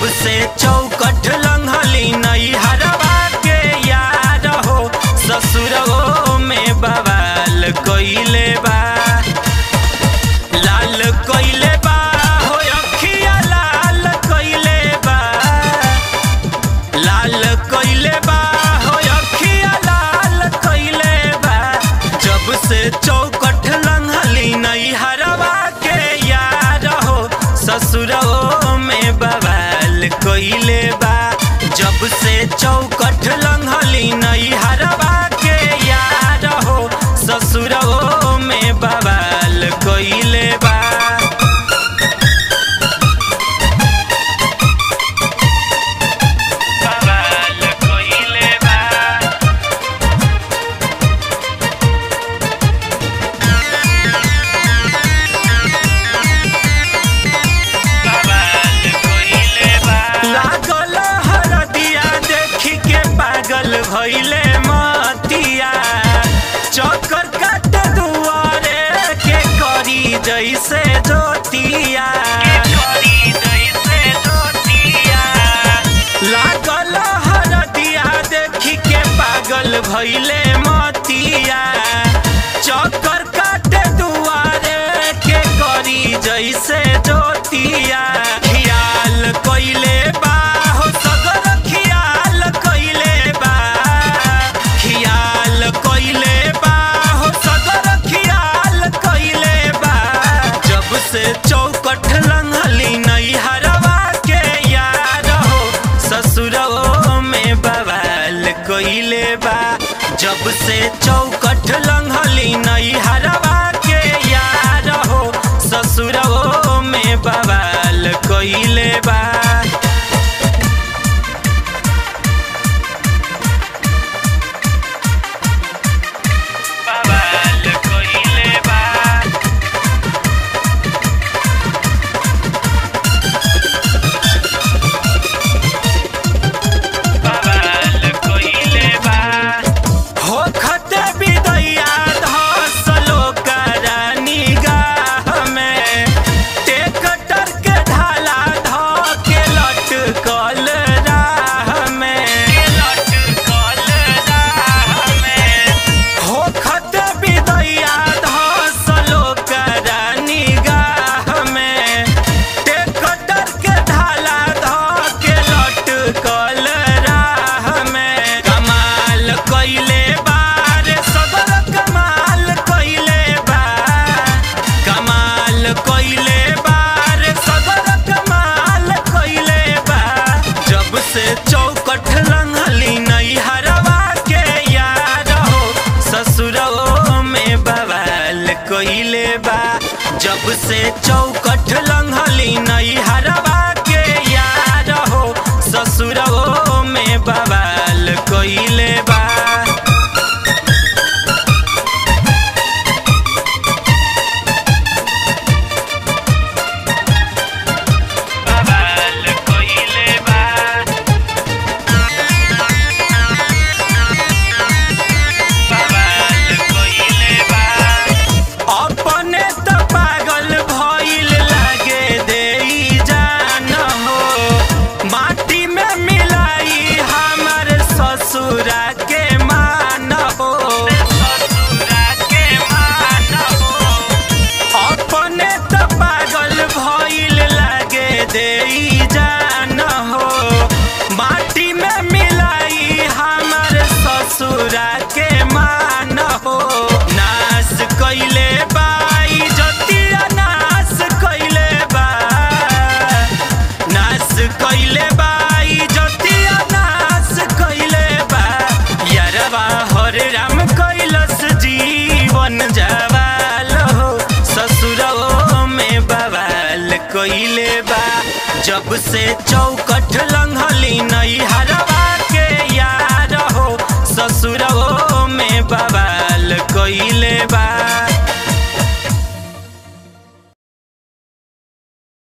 जब से चौकठ लंघली नई हरवा के यार हो ससुरगो में बवाल कइले बा लाल कइले बा हो अखिया लाल कइले बा लाल कइले बा हो अखिया लाल कइले बा जब से चौकठ लंघली नई हरवा के यार हो ससुरओ में बवाल कइले बा जब से चौकठ लंघली नई हरवा के यार हो ससुरओ में बवाल कइले बा बवाल कइले बा लागल हरदिया देखी के पागल भइले मतिया चक्कर काट दुआरे के करी जैसे जोतिया लागल हरदिया देखी के पागल भइले मतिया चक्कर काटे दुआरे के करी जैसे जोतिया खियाल कइले बा हो सगर खियाल कइले बा खियाल कइले बा हो सगर खियाल कइले बा जब से चौकठ लंघली नई हरवा के यार हो ससुरओ में बवाल कइले बा जब से चौकठ लंघली नई हरवा के यार हो ससुरओ में बवाल कइले बा बवाल कइले बा बवाल कइले बा हो खते बिदैया धसलो करानी गाह में टेकटर के ढाला ध के लटकल राह में लटकल राह में हो खते बिदैया धसलो करानी गाह में टेकटर के ढाला ध के लटकल राह में कमाल कइले बा रे सदर कमाल कइले बा कमाल कइले बा रे सदर कमाल कइले बा जब से चौकठ लंघली नई हरवा के यार हो ससुरओ में बवाल कइले बा जब से चौकठ लंघली नई हरवा के यार हो ससुरओ में बवाल कइले बा बवाल कइले बा बवाल कइले बा अपने त पागल भइल लागे देई जान हो माटी में मिलाई हमर ससुरा के मान हो ससुरा के मान हो अपने त पागल भइल लागे देई जान हो माटी में मिलाई हमर ससुरा के मान हो नाश कइले बाई जतिया नाश कइले बा नाश कइले बाई जतिया नाश कइले बा यारवा हरे राम कैलस जीवन जवाल हो ससुरओ में बवाल कइले बा जब से चौकठ लंघली नई हर